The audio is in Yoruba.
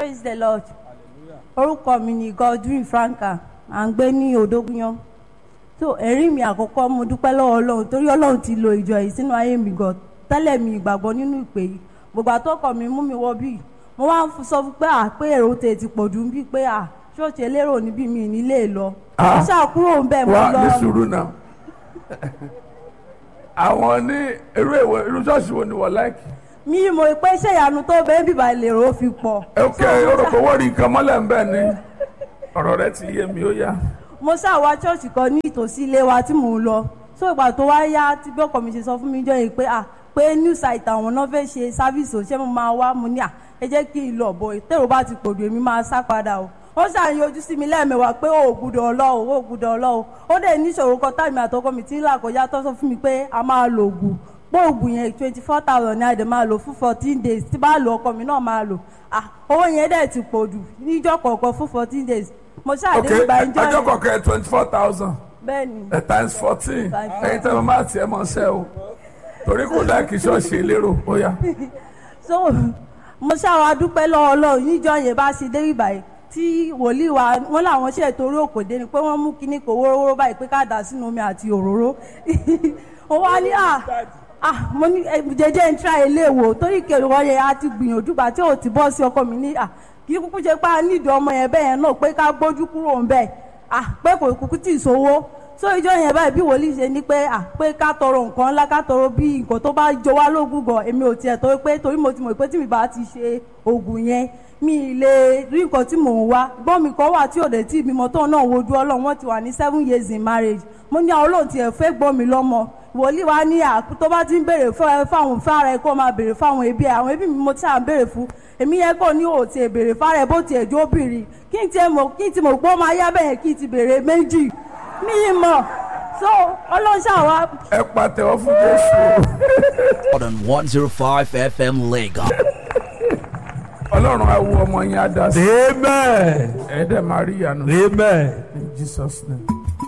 praise the lord orúkọ mi ni godwin franka à ń gbé ní odógúnyán so ẹ̀rí mi àkọ́kọ́ mo dúpẹ́ lọ́wọ́ ọlọ́run torí ọlọ́run ti lo ìjọ yìí sínú ayé mi gan tẹ́lẹ̀ mi ìgbàgbọ́ nínú ìpè yìí gbogbo àtọ́kọ̀ mi mú mi wọ bíi mo wá ń sọ fún pé à pé èrò tè ti pọ̀ jù bíi pé à ṣọ́ọ̀ṣì elérò níbí mi nílé lọ Ah. mo ṣàkúrò ń bẹ̀ mo wá lọ ní sùúrù náà àwọn ní irú èwo irú ṣọ́ọ̀ṣì wo ni wọ́n láìkì. mi mo pé ṣé ìyanu tó bẹ́ẹ̀ bíbá lèrò fi pọ̀ ok orúkọ wọ́ọ̀rì nǹkan mọ́lẹ̀ ń bẹ̀ ni ọ̀rọ̀ rẹ ti yé mi ó yá. mo ṣàwá ṣọ́ọ̀ṣì kan ní ìtòsí ilé wa tí mò ń lọ so ìgbà tó wá yá tí bí ọkọ mi ṣe sọ fún mi jọ yìí pé à pé new site àwọn náà fẹ́ ṣe sáfíìsì ò ṣé mo máa wá mo ní à ẹ jẹ́ kí n lọ bọ̀ tèrò bá ti pòdù èmi máa sá padà o ó ṣàyìn ojú sí mi lẹ́ẹ̀mẹwàá pé ó gbúdọ̀ ọlọ́ o ó gbúdọ̀ ọlọ́ o ó dẹ̀ níṣòro kan táìmì àtọkọ mi ti ń là kọjá tó sọ fún mi pé a máa lo ògùn pé ògùn yẹn twenty four thousand ní àdè máa lò fún fourteen days tí bá lo ọkọ mi náà máa lò ah owó yẹn dẹ̀ ti pòdù níjọ́ kọ̀ọ̀kan fún fourteen days mo ok ṣàdé gba ìjọ ọjọ́ yẹn kọ̀ọ̀kan twenty four thousand bẹ́ẹ̀ ni times fourteen Times ẹ̀yin tẹ́ mo máa tiẹ̀ mọ́ ṣẹ́ o torí kò láìkì ṣọ́ọ̀ṣì elérò ó yá. so mo ṣàwọn adúpẹ́ lọ́wọ́ ọlọ́run níjọ́ yẹn bá ṣe dé ìbàyẹ̀ tí wòlíì wa wọn làwọn ṣe torí òkòdé ni pé wọ́n mú kinní kò wórówóró báyìí pé ká dà sínú omi àti òróró ó wá ní à à mo ní ẹ, jẹjẹ ń tra ilé wò torí kẹwọ́ yẹn a ti gbìyànjú gbà tí ò ti bọ́ sí ọkọ mi ní à kí kúkú ṣe pé a nídìí ọmọ yẹn bẹ́ẹ̀ náà pé ká gbójú kúrò ń bẹ̀ à pé kò kúkú tì í sówó so ìjọ yẹn báyìí bí wòlíì ṣe ní pé à pé ká tọrọ nǹkan ńlá ká tọrọ bí nǹkan tó bá jọ wá lógún gan èmi ò tiẹ̀ tó pé torí mo ti mọ̀ pé tí mi bá ti ṣe oògùn yẹn mi ì lè rí nǹkan tí mò ń wá gbọ́n mi kan wà tí òde tí ìbímọ tó náà wojú ọlọ́run wọ́n ti wà ní seven years in marriage mo ní àwọn olóhùn tiẹ̀ fẹ́ gbọ́ mi lọ́mọ wòlíì wa ní àkú tó bá ti ń béèrè fún ẹ fáwọn fára ẹ kó máa béèrè fáwọn ẹbí ẹ àwọn ẹbí mi mo ti à ń béèrè fún èmi yẹn kò ní òtí ẹ béèrè fára ẹ bó tiẹ̀ jó bìrì kí n tiẹ̀ mọ̀ kí n ti mọ̀ pé ó máa yá bẹ́ẹ̀ kí n ti béèrè méjì mi ì mọ̀ so ọlọ́ṣà wa ẹ pàtẹ́wọ́ fún jésù o. on 105 FM Lagos. ọlọ́run á wo ọmọ yẹn á dá sí Amen. ẹ dẹ̀ máa rí ìyanu Amen. in jesus name.